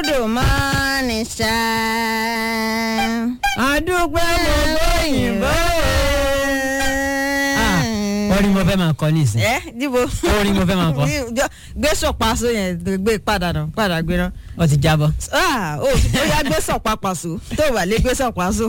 good morning ṣá. àdúpẹ́ mo lóyìnbó. orin mo fẹ́ máa kọ nísìn ẹ dìbò. Orin mo fẹ́ máa kọ. gbé sọ̀pàṣọ yẹn gbé padà nà padà gbé náà. ó ti jábọ́. Ah, ó ó yá gbé sọ̀pá pàṣọ tó wà lé gbé sọ̀pá so.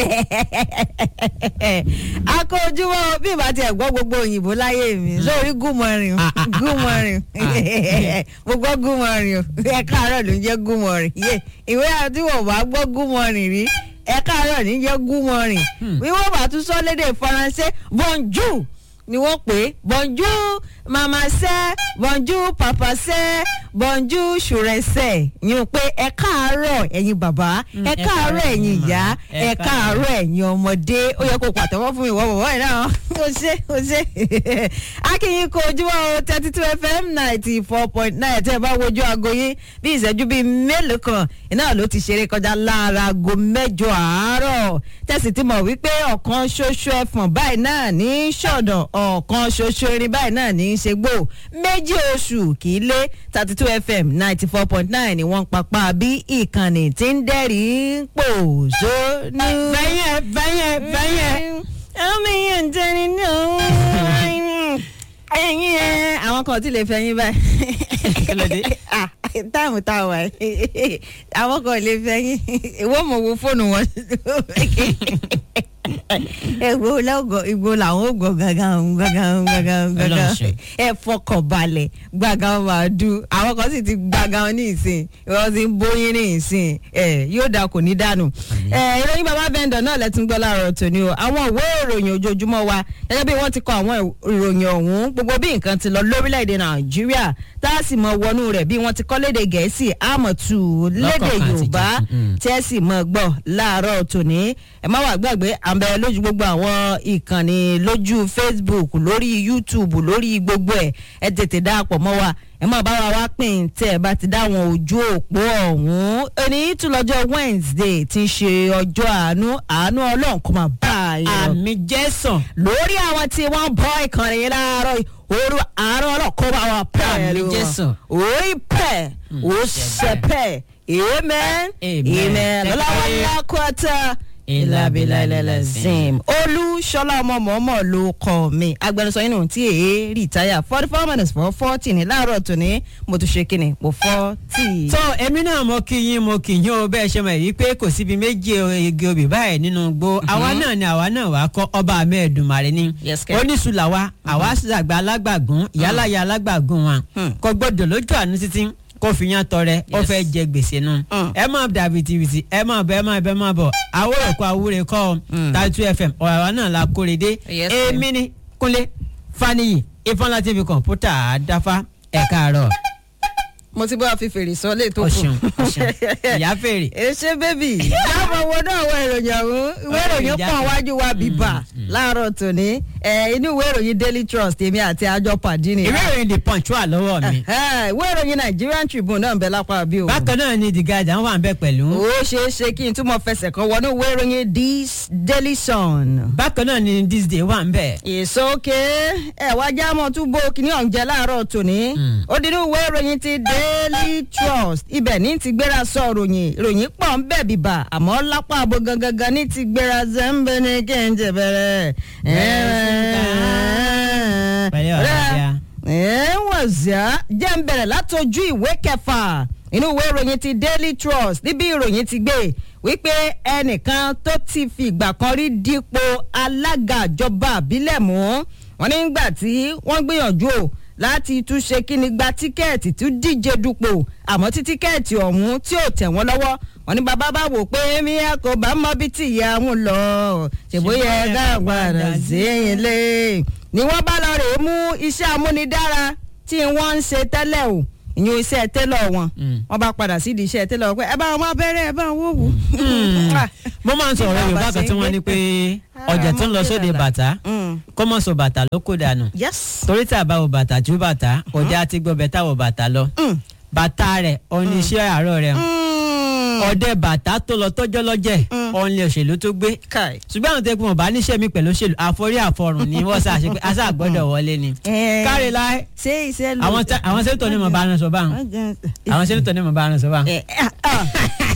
akójúmọ́ bí ìbá tiẹ̀ gbọ́ gbogbo òyìnbó láyé mi lórí good morning Ah, ah, ah, good ah, morning mo gbọ́ good morning o ẹ káàárọ̀ ló ń jẹ́ good morning yé ìwé àti wọ́n bá gbọ́ good morning rí ẹ káàárọ̀ ní jẹ́ good morning bí wọ́n bá tún sọ lédè faransé bonjour ni wọ́n pè é bonjour mama sẹ́ bonjour papa sẹ́ bonjour ṣùrẹ́sẹ̀ yín pé ẹ káàárọ̀ ẹ̀yin bàbá ẹ ẹ káàárọ̀ káàárọ̀ ẹ̀yin ẹ̀yin ìyá màmá, ẹ ẹ káàárọ̀ ẹ̀yin ọmọdé ó yẹ kó pàtẹ́wọ́ fún mi ìwọ bàbá yìí náà ó ṣe ó ṣe akínyìn kò ojúmọ́ o thirty two fm ninety four point nine tẹ́ ẹ bá wojú aago yín bí ìṣẹ́jú bíi mélòó kan iná ló ti ṣeré kọjá lára aago mẹ́jọ àárọ̀ tẹ̀sí ti mọ̀ wípé ọ̀kan ṣoṣo ẹ̀fọ̀n báyìí náà ní í ṣọ̀dọ̀ ọ̀kan ṣoṣo erin báyìí náà ní í ṣe gbò méjì oṣù kì í lé thirty two fm ninety four point nine ni wọ́n papá bí ìkànnì tí ń dẹ́rìí pò sónú. fẹ́yẹ̀ fẹ́yẹ̀ fẹ́yẹ̀. omi yẹn ń tẹni náà ẹyin ẹ àwọn kan ò tí lè fẹ́ yín báyìí. Kí ló dé? Ah, táàmù tá a wà yìí àwọn kan ò lè fẹ́ yín ìwọ mọ̀ wo fóònù wọn. èwo lọ́gọ̀ ìgbò làwọn ò gbọ́ gàgàn gàgàn gàgàn gàgàn Ọlọ́run ṣe. ẹ fọkàn balẹ̀ gbàgàn máa dùn àwọn kan sì ti gbàgàn ní ìsìn ìwọ́n ti ń bóyin ní ìsìn ẹ yóò dà kò ní dànù. ẹ ìròyìn bàbá bẹ́ńdọ̀ náà lẹ́tún gbọ́ láàárọ̀ tòní o àwọn ìwé ìròyìn ojoojúmọ́ wa gẹ́gẹ́ bí wọ́n ti kọ àwọn ìròyìn ọ̀hún gbogbo bí nǹkan ti lọ lórílẹ̀‐èdè nàìjíríà tá a sì mọ wọnú rẹ̀ bí wọ́n ti kọ́ léde gẹ̀ẹ́sì àmọ̀tù léde Lọ́kọ̀ọ̀kan àti yorùbá jẹ̀sìn, mm. tí ẹ sì mọ gbọ́ láàárọ̀ tòní ẹ má wàá gbàgbé àbẹ lójú gbogbo àwọn ìkànnì lójú facebook lórí youtube lórí gbogbo ẹ ẹ tètè dáàpọ̀ mọ́ wa ẹ má bá wa wá pín tẹ ẹ bá ti dá àwọn ojú òpó ọ̀hún ẹni tún lọ́jọ́ wednesday ti ń ṣe ọjọ́ àánú àánú ọlọ́run kò máa bá a yọ àmì jẹ́sàn. lórí àwọn tí wọ́n bọ́ ìkànnì yìí láàárọ̀ yìí òru àárọ̀ ọlọ́kọ́ bá wa pẹ́ Àmì lù Jésù. wọ́n orí pẹ́ ó sẹ́pẹ́ amen Amen. amen lọ́wọ́ lákòótá ìlàbílà ìlẹ̀lẹ̀ zim olúṣọlá ọmọ mọ̀ọ́mọ̀ ló kọ́ mi agbẹnusọ inú tí èé rìtáyà forty four minutes for forty ní láàárọ̀ tòní mo tún ṣe kíni mo forty. tó èmi náà mo kí yín mo kí yín o bẹ́ẹ̀ ṣe mọ̀ èyí pé kò síbi méjì igi obì báyìí nínú igbó àwa náà ni àwa náà wàá kọ́ ọba amẹ́ẹ̀dùnmarè ni Yes, kẹ́. oníṣùlà wa àwa ṣàgbà alágbàgún ìyálàyà alágbàgún wa kò gbọdọ̀ lójú àánú títí kó fi yán tọrẹ ó Yes. fẹ́ jẹ gbèsè nu Mm. ẹ máa dà bìtìbìtì ẹ máa bẹ ẹ máa bẹ ẹ máa bọ̀ àwòrán kọ àwúre kọ́ ọ tàìtú fm ọ̀rọ̀ àwa náà la kórè dé Yes, kẹ́. èmi ni kúnlé faniyi ifeanyi tv kọ̀ǹpútà àdáfà ẹ̀ káàárọ̀ mo ti bá fi fèrè sọ lè tó kù. ọ̀ṣun ọ̀ṣun ìyá fèrè. èṣe bébì jábọ̀ wo náà wọ ìròyìn ọ̀hún ìwé ìròyìn ìjà pọ̀ kan. wájú wa bíbà láàárọ̀ tòní ẹ̀, inú ìwé ìròyìn daily trust èmi àti àjọ pàdé ni. ìwé ìròyìn the punch wà lọ́wọ́ mi. Ẹ̀, ìwé ìròyìn nigerian tribune náà ń bẹ lápá bí o. bákan náà ni the guardian wà ń bẹ pẹ̀lú. ó ṣeé ṣe kí n túmọ̀ fẹsẹ̀ kan wọnú ìwé ìròyìn this daily sun. bákan náà ni this day wà ń bẹ. ìsókè ẹ wá já mọ tún bó kíní ọ̀njẹ́ láàárọ̀ tòní ó dín ní ìwé ìròyìn ti daily trust ibẹ̀ ní ti gbéra sọ ròyìn ròyìn pọ̀ ń bẹ̀ bìbà àmọ́ lápá àbò gangan ní ti gbéra zẹ́ńbẹ́ ní kéńjẹ bẹ̀rẹ̀. Pẹ̀lẹ́ ọ̀rẹ́ àbíyá. ẹ wọ̀n zíà jẹ́ ń bẹ̀rẹ̀ látọjú ìwé kẹfà inú ìwé ìròyìn ti daily trust níbi ìròyìn ti gbé wípé ẹnìkan tó ti fi ìgbà kan rí dípò alága ìjọba àbílẹ̀ mú wọn nígbà tí wọ́n gbìyànjú o láti tún ṣe kíni gba tíkẹ́ẹ̀tì tún díje dupò àmọ́ tí tíkẹ́ẹ̀tì ọ̀hún tí ò tẹ̀ wọ́n lọ́wọ́ wọn ní bàbá bá wò pé mi a kò bá mọ bí tí ìyá wọn lọ ṣèbóyè ká padà sí ilé ni wọ́n bá lọ rèé mú iṣẹ́ amúnidára tí wọ́n ń ṣe tẹ́lẹ̀ o ìyún iṣẹ́ tẹ́lọ̀ wọn wọ́n bá padà sídìí iṣẹ́ tẹ́lọ̀ wọn pé ẹ bá wọn máa bẹ̀rẹ̀ ẹ bá wọn wò wù. mo máa ń sọ̀rọ̀ yorùbá kan tí wọ́n ní pé ọjà tó ń lọ sóde bàtà kó mọ̀ sọ bàtà ló kó dànù yes. torí tí a bá wo bàtà tú bàtà ọjà ti gbọ́ bẹ́ẹ̀ táwọ̀ bàtà lọ bàtà rẹ̀ oníṣẹ́ àárọ̀ rẹ̀ ọ̀dẹ bàtà tó lọ tọ́jọ́ lọ́jẹ̀ ọ̀nlẹ̀ òṣèlú tó gbé Kai. ṣùgbọ́n àwọn tẹ́kun ọ̀bá níṣẹ́ mi pẹ̀lú òṣèlú àforí àfọrùn ni wọ́n ṣàṣe pé aṣá gbọ́dọ̀ wọlé ni. Eh. káre láì ṣé iṣẹ́ ló. àwọn tẹ- àwọn sẹ́ńtọ̀ ni mo bá rán sọ báwọn àwọn sẹ́ńtọ̀ ni mo bá rán sọ báwọn. Eh, ah, ah.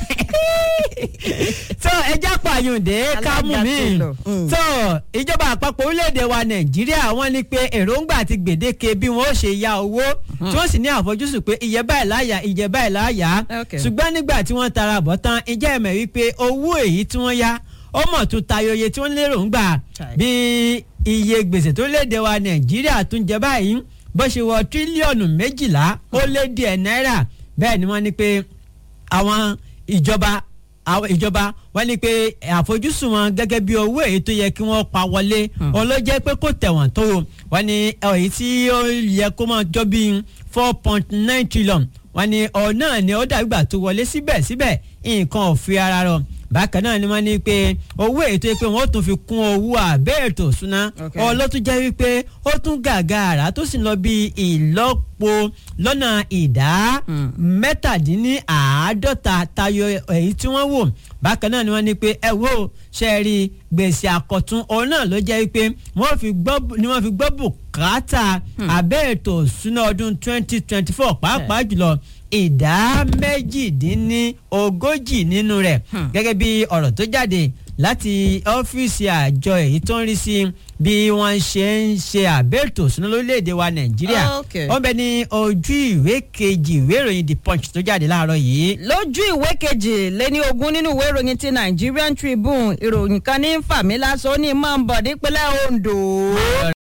tó ẹjá pààyàndé kámú Alága mi ti lọ. Mm. tó ìjọba àpapọ̀ orílẹ̀-èdè wa nàìjíríà wọ́n ní pé èròǹgbà àti gbèdéke bí wọ́n ó ṣe ya owó tí wọ́n sì ní àfojúsùn pé iye báyìí láyà iye báyìí láyà Okay. ṣùgbọ́n nígbà tí wọ́n tara bọ̀ tán ìjẹ́ ẹ̀mẹ̀ wípé owó èyí tí wọ́n yá ó mọ̀ tún tayọ iye tí wọ́n lérò ń gbà Chai. bí iye gbèsè tó léde wa nàìjíríà tún jẹ báyìí bó ṣe wọ tírílíọ̀nù méjìlá ó lé díẹ̀ náírà bẹ́ẹ̀ ni wọ́n ní pé àwọn ìjọba àwọn ìjọba wọ́n ní pé àfojúsùn wọn gẹ́gẹ́ bí owó èyí tó yẹ kí wọ́n pa wọlé òun ló jẹ́ pé kò tẹ̀wọ̀n tó o wọ́n ní èyí tí ó yẹ kó máa jọ bí four point nine trillion wọ́n ní ọ̀ náà ni ó dàgbà tó wọlé síbẹ̀síbẹ̀ nǹkan ò fi ara rọ bákan náà ni wọ́n ní pé owó èyí tó yẹ pé wọ́n tún fi kún owó àbẹ́ ètò ìṣúná Okay. ọ ló tún jẹ́ wípé ó tún gàgàrà tó sì ń lọ bí ìlọ́po lọ́nà ìdá mẹ́tàdínníàádọ́ta tayọ èyí tí wọ́n wò bákan náà ni wọ́n ní pé ẹ wo ṣe rí gbèsè àkọ́tún òun náà ló jẹ́ wípé wọ́n fi gbọ́ ni wọ́n fi gbọ́ bùkátà abẹ́ ètò ìṣúná ọdún twenty twenty four pàápàá jùlọ ìdá méjìdínlógójì nínú rẹ̀ gẹ́gẹ́ bí ọ̀rọ̀ tó jáde láti ọ́fíìsì àjọ èyí tó ń rí sí bí wọ́n ṣe ń ṣe àbẹ̀tò sínú lórílẹ̀‐èdè wa nàìjíríà Okay. wọ́n bẹ ní ojú ìwé kejì ìwé ìròyìn the punch tó jáde láàárọ̀ yìí. lójú ìwé kejì lẹ́ni ogún nínú ìwé ìròyìn ti Nigerian Tribune ìròyìn kan ní fàmílà sọ ní mọ̀ ń bọ̀ nípínlẹ̀ Ondo.